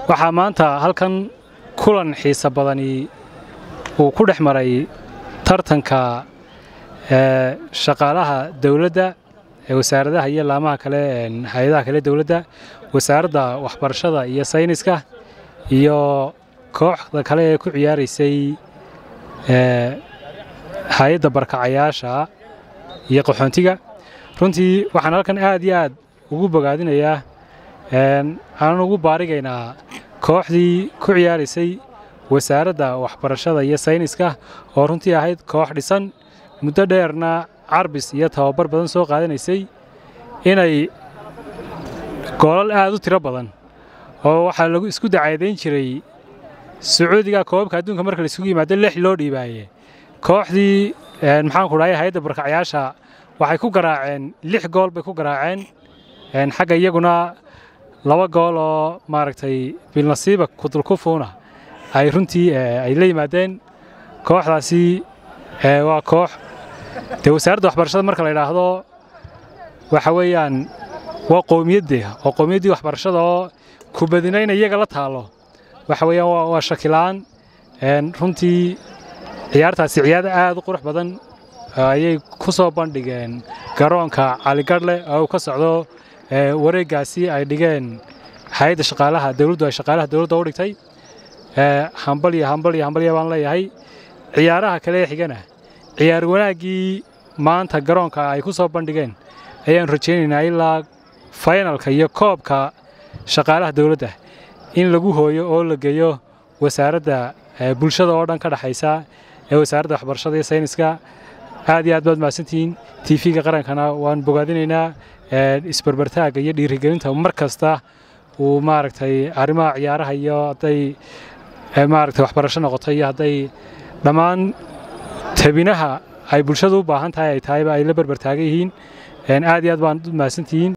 waxaa maanta halkan kulan xiisa badani uu ku dhex maray tartanka shaqaalaha dowladda ee wasaaradaha iyo laamaha kale hay-adaha kale dowladda wasaaradda waxbarashada iyo sayniska iyo kooxda kale ee ku ciyaaraysay hay-adda barkacayaasha iyo qaxoontiga runtii waxaan halkan aad iyo aad ugu bogaadinayaa aanan ugu baarigaynaa kooxdii ku ciyaaraysay wasaaradda waxbarashada iyo sayniska oo runtii ahayd koox dhisan muddo dheerna carbis iyo tababar badan soo qaadanaysay inay goolal aad u tiro badan oo waxaa lagu isku dacaydayn jiray sacuudiga koobabka adduunka marka laisugu yimaado lix loo dhiibaaye kooxdii maxaanku dhahay hay-adda barkacyaasha waxay ku garaaceen lix gool bay ku garaaceen xagga iyaguna laba gool oo maaragtay bilnasiiba kudulkufuuna ay runtii ay la yimaadeen kooxdaasi waa koox dee wasaaradda waxbarashada marka la yidhaahdo waxa weeyaan waa qowmiyadde oo qowmiyaddii waxbarashada oo kubadinayna iyaga la taalo waxa weeyaan waa shakila'aan runtii ciyaartaasi ciyaar aad u qurux badan ayay ku soo bandhigeen garoonka caligadhle oo uu ka socdo wareeggaasi ay dhigeen hay-adda shaqaalaha dowladdu ay shaqaalaha dowladda u dhigtay hambal iyo hambal iyo hambalya baan leeyahay ciyaaraha kale ee xigana ciyaar wanaaggii maanta garoonka ay ku soo bandhigeen ayaan rajaynaynaa ilaa faynalka iyo koobka shaqaalaha dowladda in lagu hooyo oo la geeyo wasaaradda bulshada oo dhan ka dhexaysa ee wasaaradda waxbarashada iyo sayniska aad iyo aad baad mahadsantihiin tv-ga qarankana waan bogaadinaynaa isbarbartaagga iyo dhiirigelinta mar kasta uu maaragtay arrimaha ciyaaraha iyo hadday maaragtay waxbarasho noqoto iyo hadday dhammaan tabinaha ay bulshadu u baahan tahay ay tahayba ay la barbartaagan yihiin aad iyo aad baan u mahadsantihiin